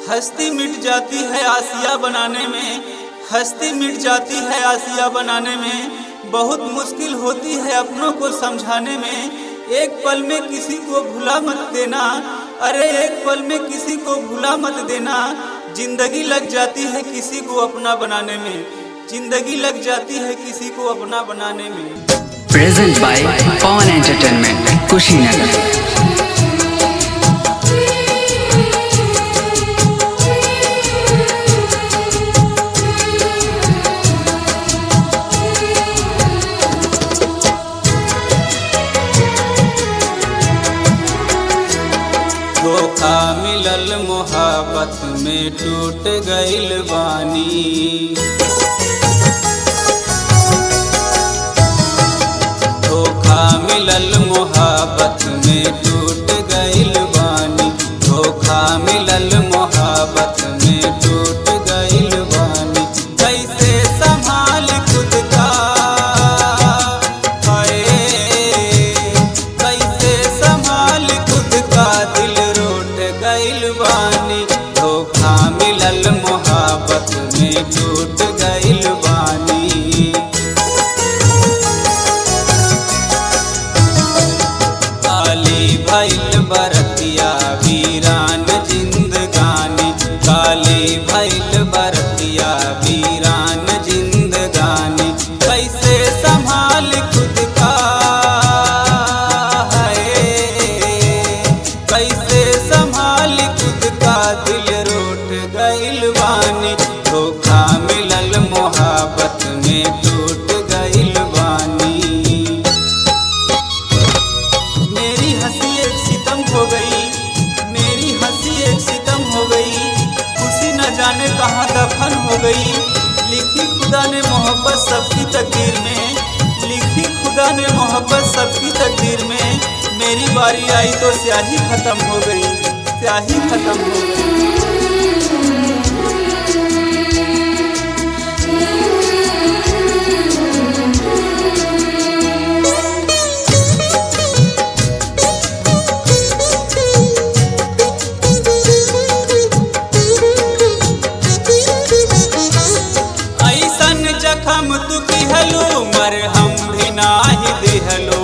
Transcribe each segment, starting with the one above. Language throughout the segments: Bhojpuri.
हस्ती मिट जाती है आसिया बनाने में हस्ती मिट जाती है आसिया बनाने में बहुत मुश्किल होती है अपनों को समझाने में एक पल में किसी को भुला मत देना अरे एक पल में किसी को भुला मत देना जिंदगी लग जाती है किसी को अपना बनाने में जिंदगी लग जाती है किसी को अपना बनाने में present by Pawan entertainment Kushinagar धोखा मिलल मोहब्बत में टूट गइल बानी धोखा मिलल मोहब्बत में टूट गइल बानी धोखा मिलल मोहब्बत में टूट गइल बानी कैसे संभाल खुद का हाय कैसे संभाल खुद का दिल रोट गइल बानी धोखा मिलल मोहब्बत में टूट गइल बानी काली भैल बरतिया वीरान जिंदगानी काली भैल बरतिया वीरान जिंदगानी कैसे संभाल खुद का है कैसे संभाल खुद का दिल रोट गइल बानी धोखा मिलल मोहब्बत में टूट गइल बानी मेरी हंसी एक सितम हो गई मेरी हंसी एक सितम हो गई खुशी न जाने कहाँ दफन हो गई लिखी खुदा ने मोहब्बत सबकी तकदीर में लिखी खुदा ने मोहब्बत सबकी तकदीर में मेरी बारी आई तो स्याही खत्म हो गई स्याही खत्म हो गई ऐसन जखम तू किहलो मर हम भी नाही दिहलो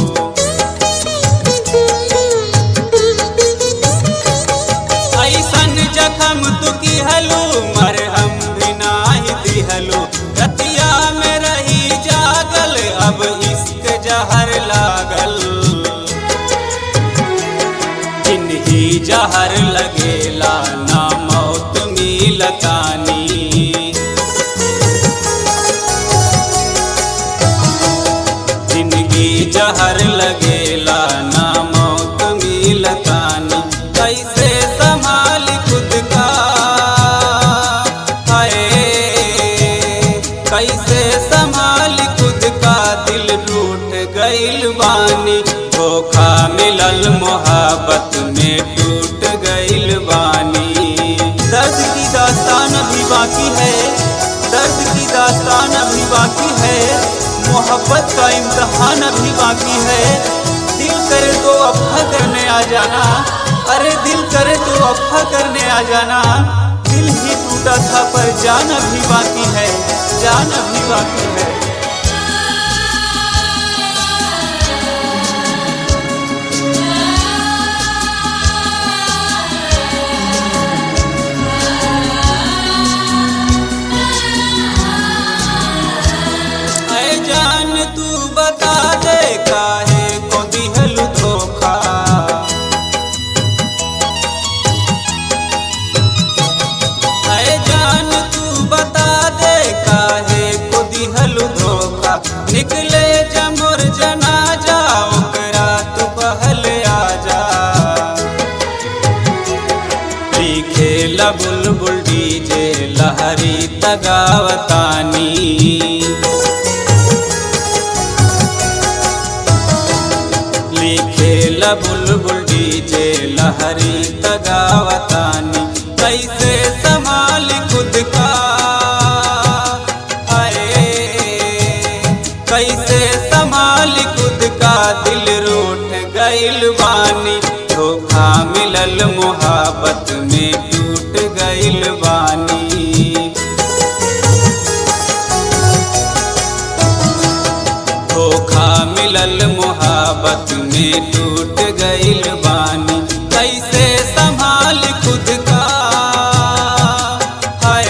ऐसन जखम तू किहलो मर हम भी नाही दिहलो रतिया में रही जागल अब इश्क जहर लागल जिंदगी जहर लगेला ना मौत मिलतानी जिंदगी जहर लगेला ना मौत मिलतानी कैसे संभाल खुद का हाय कैसे संभाल खुद का दिल टूट गइल बानी धोखा मिलल मोहब्बत में टूट गइल बानी दर्द की दास्तान अभी बाकी है दर्द की दास्तान अभी बाकी है मोहब्बत का इम्तहान अभी बाकी है दिल करे तो अफा करने आ जाना अरे दिल करे तो अफा करने आ जाना दिल ही टूटा था पर जान अभी बाकी है जान अभी बाकी है ऐ जान तू बता दे काहे को दिहल धोखा ऐ जान तू बता दे काहे को दिहल धोखा निकले जमुर जनाजा ओकरा तू पहल आजा लिखे बुलबुल डीजे लहरी तगावतानी लिखे बुलबुल डीजे लहरी तगावतानी कैसे संभाल खुद का हाय कैसे संभाल खुद का दिल रूठ गइल बानी धोखा मिलल मोहब्बत में टूट मोहब्बत में टूट गइल बानी कैसे संभाल खुद का हाय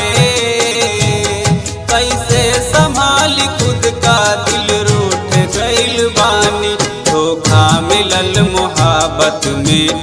कैसे संभाल खुद का दिल रूठ गइल बानी धोखा मिलल मोहब्बत में